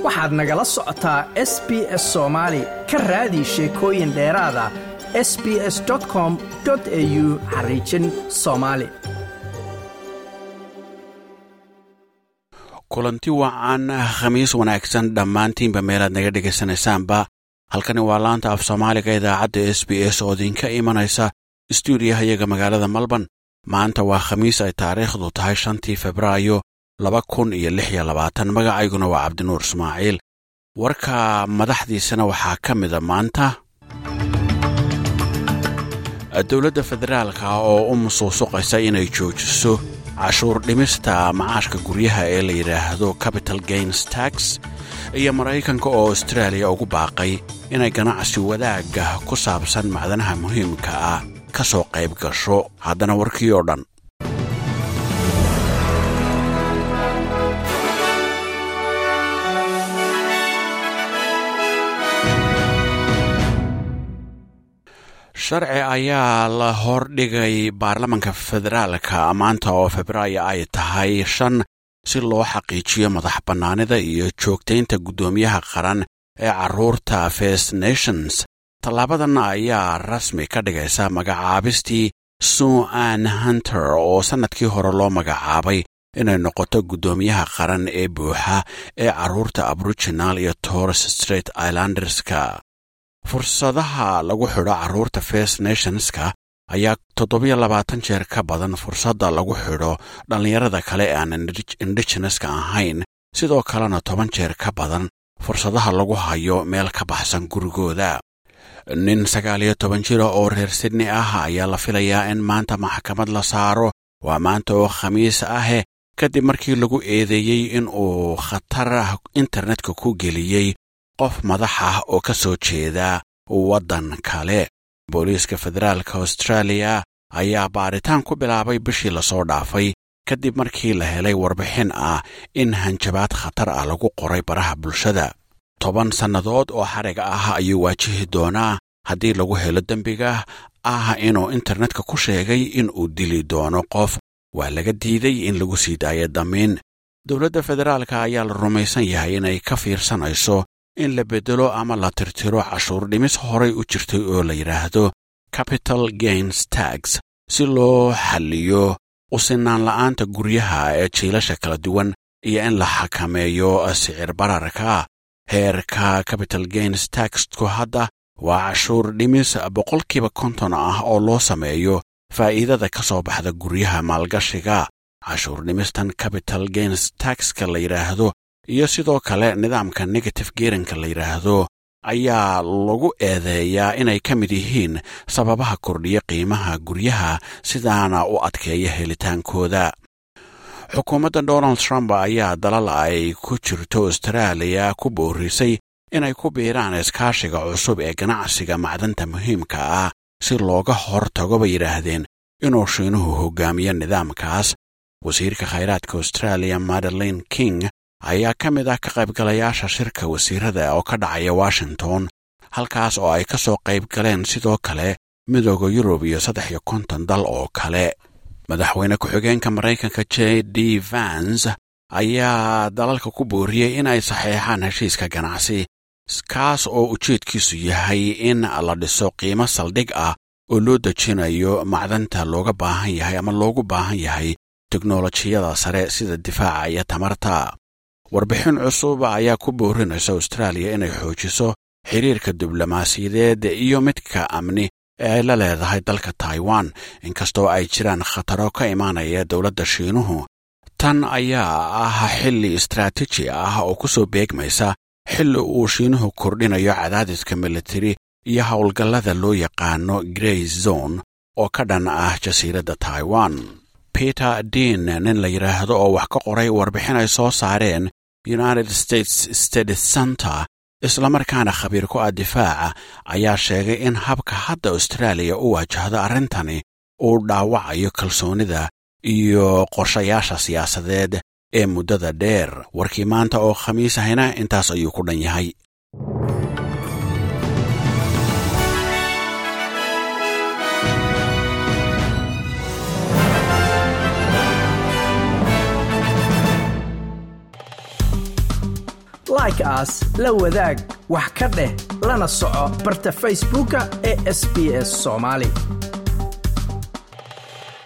waxaad nagala socotaa s b s soomaali ka raadi sheekooyin dheeraada s b s com au xariijin soomaali kulanti wacan khamiis wanaagsan dhammaantiinba meelaad naga dhegaysanaysaanba halkani waa laanta af soomaaliga idaacadda s b s oo idinka imanaysa stuudiyahayaga magaalada malban maanta waa khamiis ay taariikhdu tahay shantii febraayo laba kun iyo lix iyo labaatan magacayguna waa cabdinuur ismaaciil warka madaxdiisana waxaa ka mida maanta dowladda federaalka oo u musuusuqaysa inay joojiso cashuur dhimista macaashka guryaha ee la yidhaahdo capital gains tax iyo maraykanka oo austraaliya ugu baaqay inay ganacsi wadaagga ku saabsan macdanaha muhiimka ah ka soo qayb gasho haddana warkii oo dhan sharci ayaa la hordhigay baarlamanka federaalka maanta oo febraayo ay tahay shan si loo xaqiijiyo madax bannaanida iyo joogtaynta guddoomiyaha qaran ee carruurta first nations tallaabadan ayaa rasmi ka dhigaysa magacaabistii suan hunter oo sannadkii hore loo magacaabay inay noqoto guddoomiyaha qaran ee buuxa ee carruurta aboriginal iyo torres straight islanderska fursadaha lagu xidho carruurta first nationska ayaa toddobiyo labaatan jeer ka badan fursadda lagu xidho dhallinyarada kale ee aan indigeneska ahayn sidoo kalena toban jeer ka badan fursadaha lagu hayo meel ka baxsan gurigooda nin sagaal iyo toban jira oo reer sidney ah ayaa la filayaa in maanta maxkamad la saaro waa maanta oo khamiis ahe kadib markii lagu eedeeyey in uu khatar internetka ku geliyey qof madax ah oo ka soo jeeda waddan kale booliiska federaalka austraaliya ayaa baaritaan ku bilaabay bishii lasoo dhaafay kadib markii la helay warbixin ah in hanjabaad khatar ah lagu qoray baraha bulshada toban sannadood oo xariga ah ayuu waajihi doonaa haddii lagu helo dembiga ah inuu internetka ku sheegay in uu dili doono qof waa laga diiday in lagu sii daayo damiin dowladda federaalka ayaa la rumaysan yahay inay ka fiirsanayso in la beddelo ama la tirtiro cashuur dhimis horay u jirtay oo la yidhaahdo capital gains tax si loo xalliyo usinaan la'aanta guryaha ee jiilasha kala duwan iyo in la xakameeyo sicir bararka heerka capital gains taxku hadda waa cashuur dhimis boqolkiiba konton ah oo loo sameeyo faa'iidada ka soo baxda guryaha maalgashiga cashuur dhimistan capital gains taxka la yidhaahdo iyo sidoo kale nidaamka negative geerinka la yidhaahdo ayaa lagu eedeeyaa inay ka mid yihiin sababaha kordhiya qiimaha guryaha sidaana u adkeeya helitaankooda xukuumadda donald trump ayaa dalal ay ku jirto austraaliya ku boorisay inay ku biiraan iskaashiga cusub ee ganacsiga macdanta muhiimka ah si looga hor tago bay yidhaahdeen inuu shiinuhu hogaamiyo nidaamkaas wasiirka khayraadka austraaliya madeline king ayaa ka mid ah ka qaybgalayaasha shirka wasiirada oo ka dhacaya washington halkaas oo ay ka soo qayb galeen sidoo kale midooda yurub iyo saddex iyo konton dal oo kale madaxweyne ku-xigeenka maraykanka j d vans ayaa dalalka ku booriyey in ay saxeexaan heshiiska ganacsi kaas oo ujeedkiisu yahay in la dhiso qiimo saldhig ah oo loo dejinayo macdanta looga baahan yahay ama loogu baahan yahay teknolojiyada sare sida difaaca iyo tamarta warbixin cusub ayaa ku boorinaysa austraaliya inay xoojiso xiriirka diblomaasiyadeed iyo midka amni ee ay la leedahay dalka taiwan inkastoo ay jiraan khataro ka imaanaya dowladda shiinuhu tan ayaa ah xilli istaraatiiji ah oo ku soo beegmaysa xilli uu shiinuhu kordhinayo cadaadiska militari iyo howlgallada loo yaqaano grey zone oo ka dhan ah jasiiradda taiwan peter dean nin la yidhaahdo oo wax ka qoray warbixin ay soo saareen united states stady center islamarkaana khabiir ku ah difaaca ayaa sheegay in habka hadda austraaliya u wajahdo arrintani uu dhaawacayo kalsoonida iyo qorshayaasha siyaasadeed ee muddada dheer warkii maanta oo khamiis ahayna intaas ayuu ku dhan yahay like aas la wadaag wax ka dheh lana soco barta facebooka ee sb s soomaali